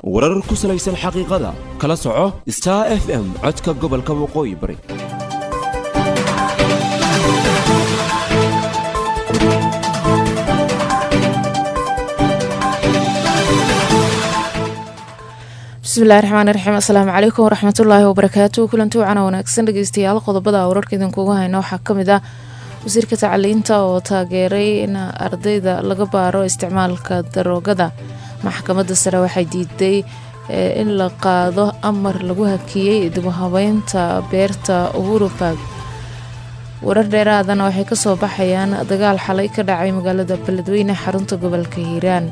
warar ku salaysan xaqiiqada kala soco star f m codka gobolka waqooyi bari bismillahi raxmaani raxiim assalaamu calaykum waraxmatullaahi wabarakaatu kulanti wacana wanaagsan dhegeystayaal qodobada wararka idinkugu hayna waxaa kamid ah wasiirka tacliinta oo taageeray in ardayda laga baaro isticmaalka daroogada maxkamadda sare waxay diiday in la qaado amar lagu hakiyey dibuhabeynta beerta uhuru baag warar dheeraadana waxay kasoo baxayaan dagaal xalay ka dhacay magaalada beledweyne xarunta gobolka hiiraan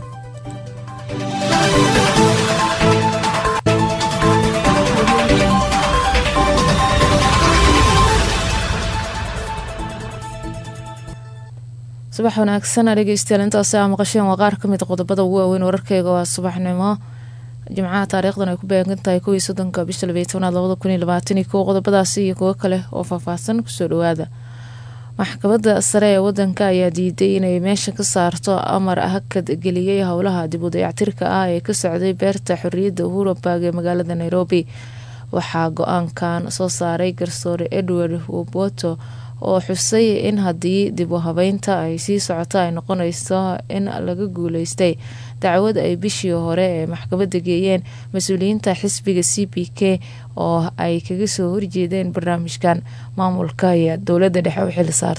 subax wanaagsan dhegeystayaal intaasi aa maqasheen waa qaar kamid qodobada ugu waaweyn wararkeyga waa subaxnimo jimcaha taariikhdan ay ku beegan tahay kowii soddonka bisha labaiy tobnaad labada kun iyo labaatan iyo kow qodobadaasi iyo kuwo kale oo faahfaahsan kusoo dhawaada maxkamadda sare ee wadanka ayaa diiday inay meesha ka saarto amar hakad geliyey howlaha dib u dayactirka ah ee ka socday beerta xorriyadda uhuru baag ee magaalada nairobi waxaa go-aankan soo saaray garsoore edward woboto oo xusay in haddii dib u habeynta ay sii socoto ay noqonayso in laga guuleystay dacwad ay bishii hore ee maxkamadda geeyeen mas-uuliyiinta xisbiga c b k oo ay kaga soo horjeedeen barnaamijkan maamulka ayaa dowladda dhexe u xilsaar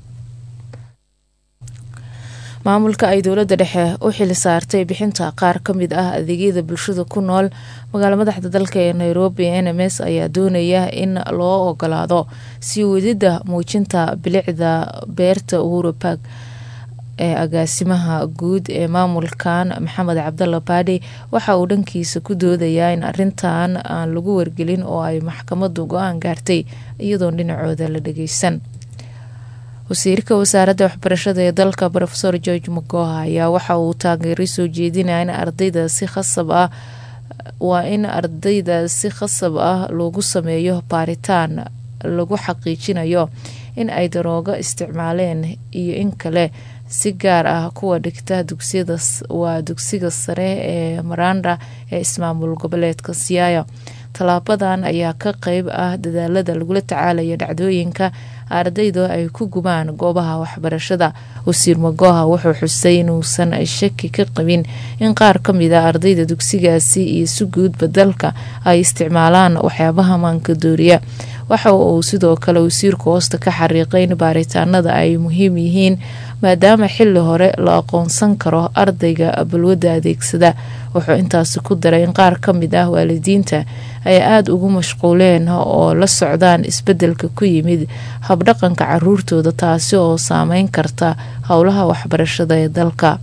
maamulka ay dowladda dhexe u xili saartay bixinta qaar ka mid ah adeegyada bulshada ku nool magaala madaxda dalka ee nairobi n m s ayaa doonaya in loo ogolaado sii wadida muujinta bilicda beerta uhuru baag ee agaasimaha guud ee maamulkan maxamed cabdalla baadhi waxa uu dhankiisa ku doodayaa in arintan aan lagu wargelin oo ay maxkamaddu go-aan gaartay iyadoon dhinacooda la dhageysan wasiirka wasaaradda waxbarashada ee dalka rofeor george magoha ayaa waxa uu taageeray soo jeedinaya in ardayda si khasab ah waa in ardayda si khasab ah loogu sameeyo baaritaan lagu xaqiijinayo in ay daroogo isticmaaleen iyo in kale si gaar ah kuwa dhigta dugsiyada waa dugsiga sare ee maranda ee ismaamul goboleedka siyaaya tallaabadan ayaa ka qeyb ah dadaalada lagula tacaalaya dhacdooyinka ardayda ay ku gubaan goobaha waxbarashada wasiir magoha wuxuu xusay inuusan shaki ka qabin in qaar ka mid a ardayda dugsigaasi iyo si guudba dalka ay isticmaalaan waxyaabaha maanka dooriya waxa uu sidoo kale wasiirku hoosta ka xariiqay in baaritaanada ay muhiim yihiin maadaama xili hore la aqoonsan karo ardayga balwadda adeegsada wuxuu intaasi ku daray in qaar ka mid ah waalidiinta ay aada ugu mashquuleen oo la socdaan isbedelka ku yimid habdhaqanka caruurtooda taasi oo saameyn karta howlaha waxbarashada ee dalka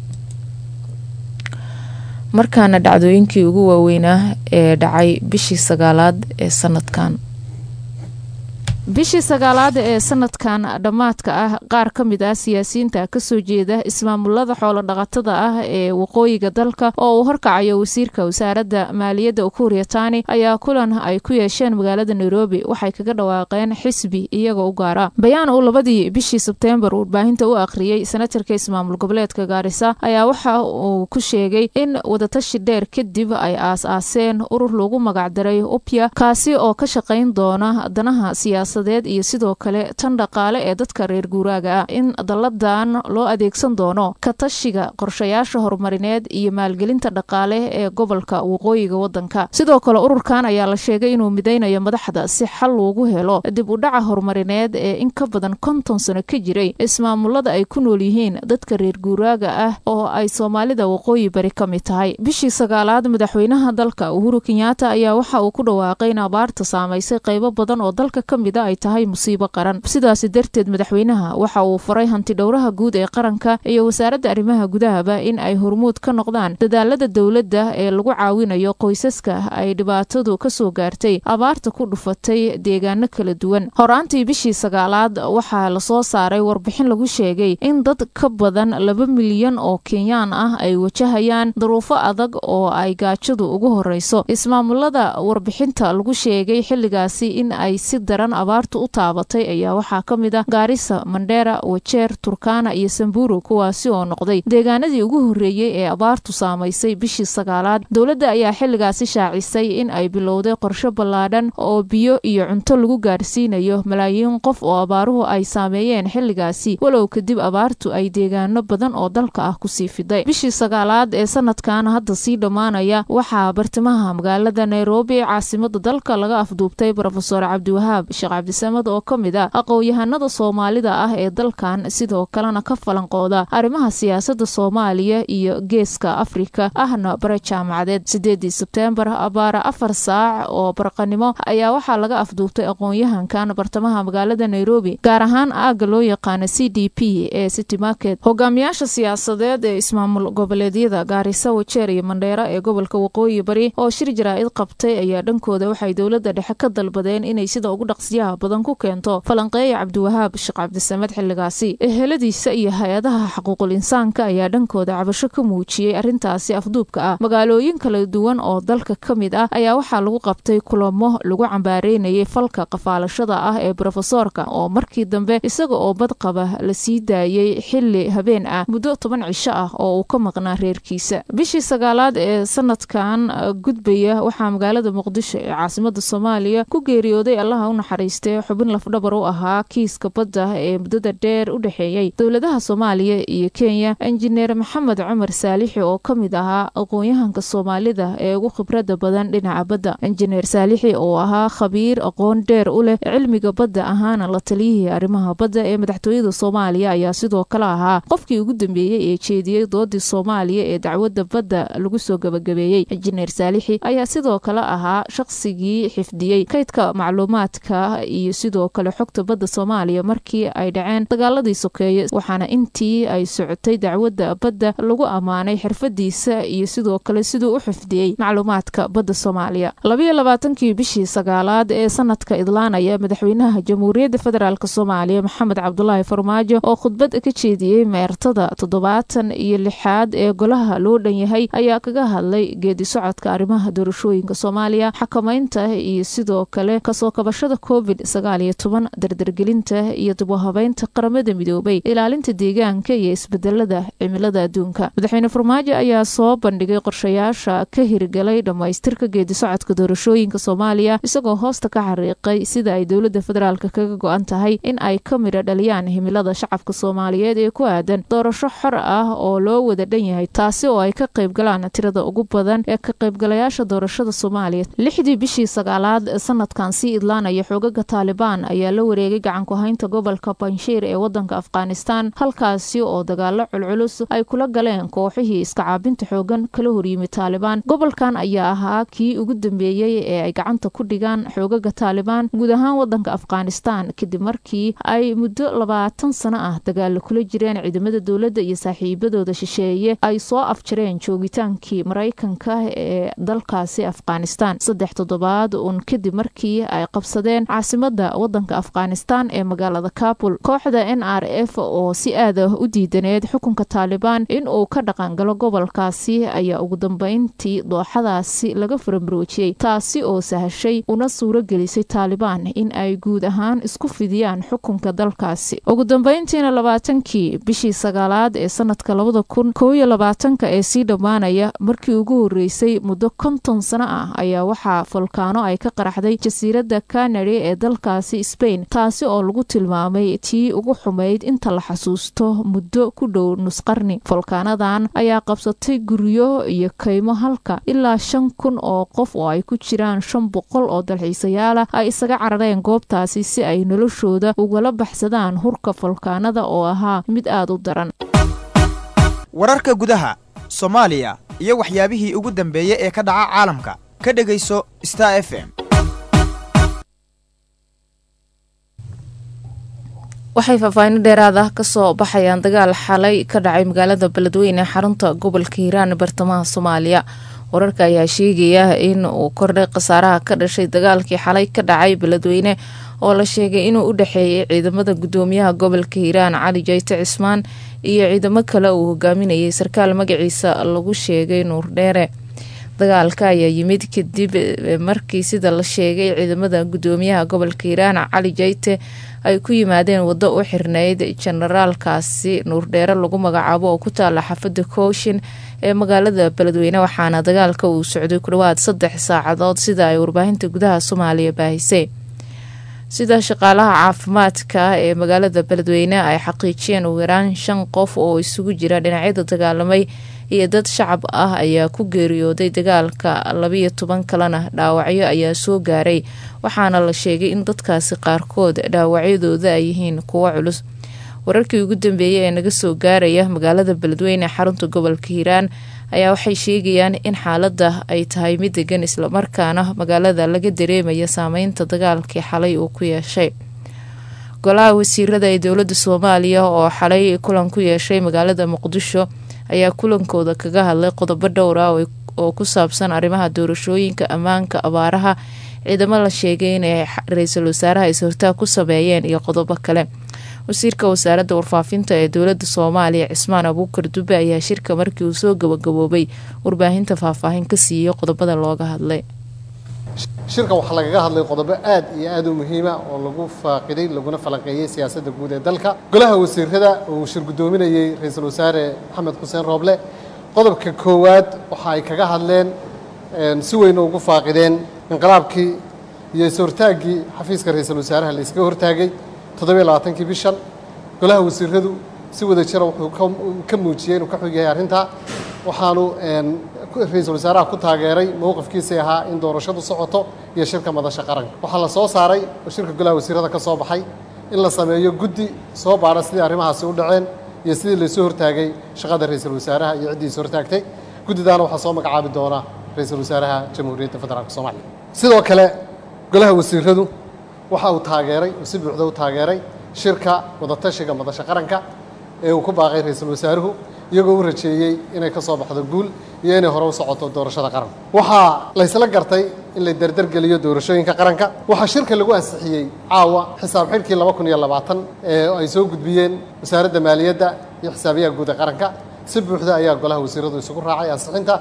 markaana dhacdooyinkii ugu waaweynaa ee dhacay bishii sagaalaad ee sanadkan bishii sagaalaad ee sanadkan dhammaadka ah qaar ka mid ah siyaasiyiinta kasoo jeeda ismaamulada xoolodhaqatada ah ee waqooyiga dalka oo uu horkacayo wasiirka wasaaradda maaliyadda ukuuriya tani ayaa kulan ay ku yeesheen magaalada nairobi waxay kaga dhawaaqeen xisbi iyaga u gaara bayaan uu labadii bishii sebteembar warbaahinta u akhriyey senatarka ismaamul goboleedka gaarisa ayaa waxa uu ku sheegay in wadatashi dheer kadib ay aas-aaseen urur lagu magacdaray upya kaasi oo ka shaqayn doona danaha siyaasa iyo sidoo kale tan dhaqaale ee dadka reer guuraaga ah in dalladan loo adeegsan doono ka tashiga qorshayaasha horumarineed iyo maalgelinta dhaqaale ee gobolka waqooyiga wadanka sidoo kale ururkan ayaa la sheegay inuu midaynayo madaxda si xal loogu helo dib u dhaca horumarineed ee in ka badan konton sano ka jiray ismaamulada ay ku nool yihiin dadka reer guuraaga ah oo ay soomaalida waqooyi bari ka mid tahay bishii sagaalaad madaxweynaha dalka uhuru kenyaata ayaa waxa uu ku dhawaaqay in abaarta saamaysay qaybo badan oo dalka ka mid a ay tahay musiibo qaran sidaasi darteed madaxweynaha waxa uu faray hanti dhowraha guud ee qaranka iyo wasaaradda arrimaha gudahaba in ay hormuud ka noqdaan dadaalada dowladda ee lagu caawinayo qoysaska ay dhibaatadu kasoo gaartay abaarta ku dhufatay deegaano kala duwan horaantii bishii sagaalaad waxaa lasoo saaray warbixin lagu sheegay in dad ka badan laba milyan oo kenyaan ah ay wajahayaan duruufo adag oo ay gaajadu ugu horeyso ismaamulada warbixinta lagu sheegay xilligaasi in ay si daran abaartu u taabatay ayaa waxaa ka mid ah gaarisa mandheera wajeer turkana iyo samburu kuwaasi oo noqday deegaanadii ugu horreeyey ee abaartu saamaysay bishii sagaalaad dowladda ayaa xilligaasi shaacisay in ay bilowday qorshe ballaadhan oo biyo iyo cunto lagu gaarsiinayo malaayiin qof oo abaaruhu ay saameeyeen xilligaasi walow kadib abaartu ay deegaano badan oo dalka ah kusii fiday bishii sagaalaad ee sanadkan hadda sii dhammaanaya waxaa bartamaha magaalada nairobi ee caasimada dalka laga afduubtay brofeor cabdiwahaab sheekh cabdisamad oo ka mid ah aqoon-yahanada soomaalida ah ee dalkan sidoo kalena ka falanqooda arrimaha siyaasada soomaaliya iyo geeska afrika ahna bare jaamacadeed sideedii sebteembar abaara afar saac oo barqanimo ayaa waxaa laga afduubtay aqoon-yahankan bartamaha magaalada nairobi gaar ahaan aagga loo yaqaana c d p ee city market hogaamiyaasha siyaasadeed ee ismaamul goboleedyada gaarisa wajeer iyo mandheera ee gobolka waqooyi bari oo shir jaraa-id qabtay ayaa dhankooda waxay dowladda dhexe ka dalbadeen inay sida ugu dhaqsiyaha badan ku keento falanqeeya cabdiwahaab sheekh cabdisamed xilligaasi eheladiisa iyo hay-adaha xaquuqul insaanka ayaa dhankooda cabasho ka muujiyey arrintaasi afduubka ah magaalooyin kala duwan oo dalka ka mid ah ayaa waxaa lagu qabtay kulamo lagu cambaareynayay falka qafaalashada ah ee brofesoorka oo markii dambe isaga oo badqaba la sii daayey xili habeen ah muddo toban cisho ah oo uu ka maqnaa reerkiisa bishii sagaalaad ee sanadkan gudbaya waxaa magaalada muqdisho ee caasimada soomaaliya ku geeriyooday allaha u naxariistay xubin lafdhabar u ahaa kiiska badda ee muddada dheer u dhexeeyey dowladaha soomaaliya iyo kenya injineer maxamed cumar saalixi oo ka mid ahaa aqoon-yahanka soomaalida ee ugu khibrada badan dhinaca badda injineer saalixi oo ahaa khabiir aqoon dheer u leh cilmiga badda ahaana la taliyihii arrimaha badda ee madaxtooyada soomaaliya ayaa sidoo kale ahaa qofkii ugu dambeeyey ee jeediyey doodii soomaaliya ee dacwadda badda lagu soo gabagabeeyey injineer saalixi ayaa sidoo kale ahaa shaqsigii xifdiyey kaydka macluumaadka iyo sidoo kale xogta badda soomaaliya markii ay dhaceen dagaaladii sokeeye waxaana intii ay socotay dacwadda badda lagu ammaanay xirfadiisa iyo sidoo kale siduu u xifdiyey macluumaadka badda soomaaliya labayo labaatankii bishii sagaalaad ee sanadka idlaanaya madaxweynaha jamhuuriyadda federaalk soomaaliya maxamed cabdulaahi farmaajo oo khudbad ka jeediyey meertada toddobaatan iyo lixaad ee golaha loo dhan yahay ayaa kaga hadlay geedi socodka arrimaha doorashooyinka soomaaliya xakamaynta iyo sidoo kale kasoo kabashada covid sagaal iyo toban dardargelinta iyo dibuhabeynta qaramada midoobay ilaalinta deegaanka iyo isbedelada cimilada adduunka madaxweyne farmaajo ayaa soo bandhigay qorshayaasha ka hirgalay dhammaystirka geedi socodka doorashooyinka soomaaliya isagoo hoosta ka xariiqay sida ay dowladda federaalk kaga go-an tahay in ay ka midho dhaliyaan himilada shacabka soomaaliyeed ee ku aadan doorasho xor ah oo loo wada dhan yahay taasi oo ay ka qayb galaan tirada ugu badan ee ka qaybgalayaasha doorashada soomaaliya lixdii bishii sagaalaad sanadkan sii idlaanaya xoogaga taalibaan ayaa la wareegay gacanku-haynta gobolka banshiir ee wadanka afghanistan halkaasi oo dagaalo culculus ay kula galeen kooxihii iska caabinta xoogan kala horyimid taalibaan gobolkan ayaa ahaa kii ugu dambeeyey ee ay gacanta ku dhigaan xoogaga taalibaan guud ahaan wadanka afghanistan kadib markii ay muddo labaatan sano ah dagaalo kula jireen ciidamada dowladda iyo saaxiibadooda shisheeye ay soo afjareen joogitaankii maraykanka ee dalkaasi afghanistan saddex toddobaad uun kadib markii ay qabsadeen caasimada wadanka afghanistan ee magaalada kabul kooxda n r f oo si aad ah u diidaneed xukunka taalibaan in uu ka dhaqangalo gobolkaasi ayaa ugu dambeyntii dooxadaasi laga faramroojiyey taasi oo sahashay una suuro gelisay taalibaan in ay guud ahaan isku fidiyaan xukunka dalkaasi ugu dambeyntiina labaatankii bishii sagaalaad ee sanadka labada kun koob iyo labaatanka ee sii dhammaanaya markii ugu horreysay muddo konton sano ah ayaa waxaa folkaano ay ka qaraxday jasiiradda kanari ee dalkaasi sbain taasi oo lagu tilmaamay tii ugu xumayd inta la xasuusto muddo ku dhow nusqarni folkaanadan ayaa qabsatay guryo iyo kaymo halka ilaa shan kun oo qof oo ay ku jiraan shan boqol oo dalxiisayaala ay isaga carareen goobtaasi si ay noloshooda ugala baxsadaan hurka folkaanada oo ahaa mid aada u daran wararka gudaha soomaaliya iyo waxyaabihii ugu dambeeyey ee ka dhaca caalamka ka dhegayso star f m waxay faahfaahin dheeraad ah kasoo baxayaan dagaal xalay ka dhacay magaalada beledweyne xarunta gobolka hiiraan bartamaha soomaaliya wararka ayaa sheegaya in uu kordhay khasaaraha ka dhashay dagaalkii xalay ka dhacay beledweyne oo la sheegay inuu u dhexeeyay ciidamada gudoomiyaha gobolka hiiraan cali jayte cismaan iyo ciidamo kale uu hogaaminayay sarkaal magaciisa lagu sheegay nuur dheere dagaalka ayaa yimid kadib markii sida la sheegay ciidamada gudoomiyaha gobolka hiiraan cali jayte ay ku yimaadeen waddo u xirneyd jenaraalkaasi nuurdheere lagu magacaabo oo ku taala xaafada kooshin ee magaalada beledweyne waxaana dagaalka uu socday ku dhawaad saddex saacadood sida ay warbaahinta gudaha soomaaliya baahisay sida shaqaalaha caafimaadka ee magaalada beledweyne ay xaqiijiyeen ugu yaraan shan qof oo isugu jira dhinacyada dagaalamay iyo dad shacab ah ayaa ku geeriyooday dagaalka labiyo toban kalena dhaawacyo ayaa soo gaaray waxaana la sheegay in dadkaasi qaarkood dhaawacyadooda ay yihiin kuwo culus wararkii ugu dambeeyay ee naga soo gaaraya magaalada beledweyne xarunta gobolka hiiraan ayaa waxay sheegayaan in xaaladda ay tahay mid degan islamarkaana magaalada laga dareemaya saameynta dagaalkii xalay uu ku yeeshay golaha wasiirada ee dowladda soomaaliya oo xalay kulan ku yeeshay magaalada muqdisho ayaa kulankooda kaga hadlay qodobo dhowr ah oo ku saabsan arrimaha doorashooyinka ammaanka abaaraha ciidamo la sheegay inay ra-iisul wasaaraha is-hortaag ku sameeyeen iyo qodobo kale wasiirka wasaaradda warfaafinta ee dowladda soomaaliya cismaan abuukar dube ayaa shirka markii uu soo gabagaboobay warbaahinta faahfaahin ka siiyey qodobada looga hadlay shirka waxaa lagaga hadlay qodobo aad iyo aad u muhiima oo lagu faaqiday laguna falanqeeyey siyaasadda guud ee dalka golaha wasiirada uu shir guddoominayey ra-iisul wasaare maxamed xuseen rooble qodobka koowaad waxa ay kaga hadleen si weyna ugu faaqideen inqilaabkii iyo is-hortaaggii xafiiska ra-iisul wasaaraha la iskaga hortaagay toddobiyo labaatankii bishan golaha wasiiradu si wada jira wuxuu ka muujiyey inuu ka xog yahay arrintaa waxaanu ra-iisul wasaaraha ku taageeray mowqifkiisii ahaa in doorashadu socoto iyo shirka madasha qaranka waxaa la soo saaray oo shirka golaha wasiirada ka soo baxay in la sameeyo guddi soo baadha sidii arrimahaasi u dhaceen iyo sidii laysoo hortaagay shaqada ra-iisul wasaaraha iyo ciddii is hortaagtay guddidaana waxaa soo magacaabi doona ra-iisul wasaaraha jamhuuriyadda federaalk soomaaliya sidoo kale golaha wasiiradu waxa uu taageeray oo si buuxda u taageeray shirka wadatashiga madasha qaranka ee uu ku baaqay ra-iisul wasaaruhu iyagoo u rajeeyey inay ka soo baxdo guul iyo inay hore u socoto doorashada qaranka waxaa laysla gartay in la derdergeliyo doorashooyinka qaranka waxaa shirka lagu ansixiyey caawa xisaab xidhkii laba kun iyo labaatan ee ay soo gudbiyeen wasaaradda maaliyadda iyo xisaabiyaha guud ee qaranka si buuxda ayaa golaha wasiiradu isugu raacay ansixinta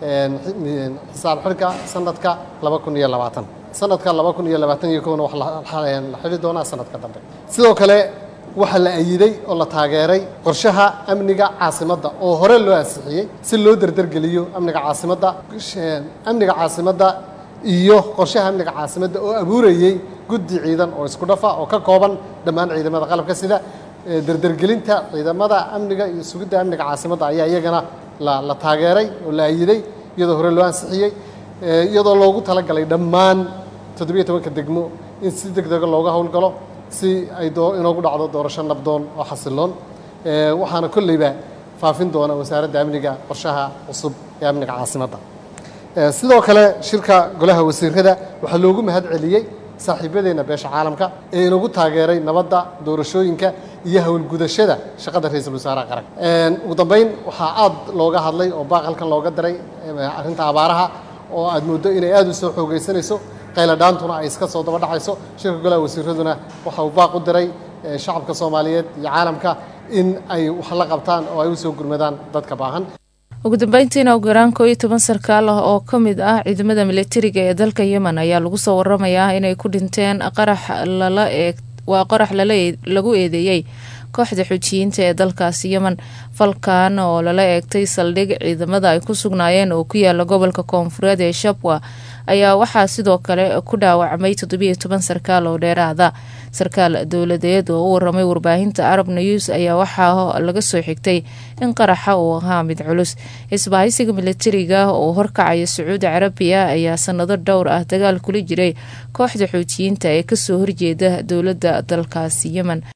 xisaab xidhka sanadka laba kun iyo labaatan sanadka laba kun iyo labaatan iyo kowna wax la xidhi doonaa sanadka dambe sidoo kale waxaa la ayiday oo la taageeray qorshaha amniga caasimadda oo hore loo ansixiyey si loo derdergeliyo amniga caasimadda amniga caasimadda iyo qorshaha amniga caasimadda oo abuurayey guddi ciidan oo isku dhafa oo ka kooban dhammaan ciidamada qalabka sida derdergelinta ciidamada amniga iyo sugidda amniga caasimadda ayaa iyagana la taageeray oo la ayiday iyadoo hore loo ansixiyey iyadoo loogu talagalay dhammaan toddobiyo tobanka degmo in si deg dega looga howlgalo si ay inoogu dhacdo doorasho nabdoon oo xasiloon waxaana kolleyba faafin doona wasaaradda amniga qorshaha cusub ee amniga caasimadda sidoo kale shirka golaha wasiirada waxaa loogu mahad celiyey saaxiibadeenna beesha caalamka ee inagu taageeray nabadda doorashooyinka iyo howlgudashada shaqada ra-iisul wasaaraha qaranka ugu dambeyn waxaa aad looga hadlay oo baaqalkan looga diray arrinta abaaraha oo aad mooddo inay aad u soo xoogaysanayso qayladhaantuna ay iska soo daba dhacayso shirka golaha wasiiraduna waxa uu baaq u diray shacabka soomaaliyeed iyo caalamka in ay wax la qabtaan oo ay u soo gurmadaan dadka baahan ugu dambeyntiina ugu yaraan koo iyo toban sarkaal ah oo ka mid ah ciidamada militariga ee dalka yemen ayaa lagu soo waramayaa inay ku dhinteen qarax lala eeg waa qarax lagu eedeeyey kooxda xujiyiinta ee dalkaasi yemen falkan oo lala eegtay saldhig ciidamada ay ku sugnaayeen oo ku yaala gobolka koonfureed ee shabwa ayaa waxaa sidoo kale ku dhaawacmay toddobiyo toban sarkaal oo dheeraada sarkaal dowladeed oo u waramay warbaahinta arab news ayaa waxaa laga soo xigtay in qaraxa uu ahaa mid culus isbahaysiga militariga oo horkacaya sacuudi carabiya ayaa sanado dhowr ah dagaal kula jiray kooxda xuutiyiinta ee kasoo horjeeda dowladda dalkaasi yemen